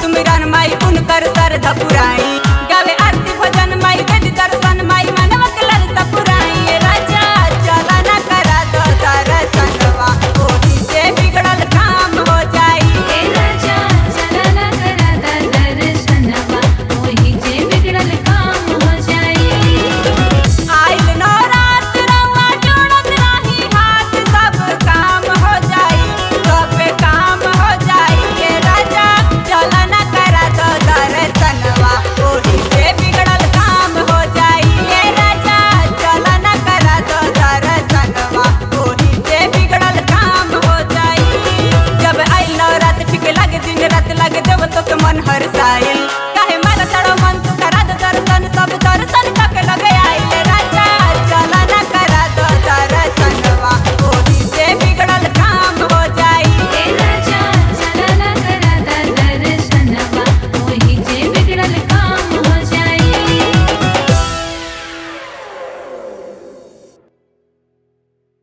सुमिरन माई उनकर सर धपुराई गावे आरती भजन माई वेद दर्शन माई मनवा के ललसा पुराई ए राजा चला ना करा दो दर्शनवा ओही से बिगड़ल काम हो जाई ए राजा चला ना करा दा दर्शनवा ओही जे बिगड़ल काम हो जाई आइल नवरात रउआ जोड़त रही हाथ सब काम हो जाई सब काम हो जाई के राजा चल न करा दो दर्शनवा ओही से बिगड़ल काम हो जाई के राजा चल न करा दो दर्शनवा ओही से बिगड़ल काम हो जाई जब आइल नवरात ठीक लगे दिन रात लगे देव तो के मन हर्षाए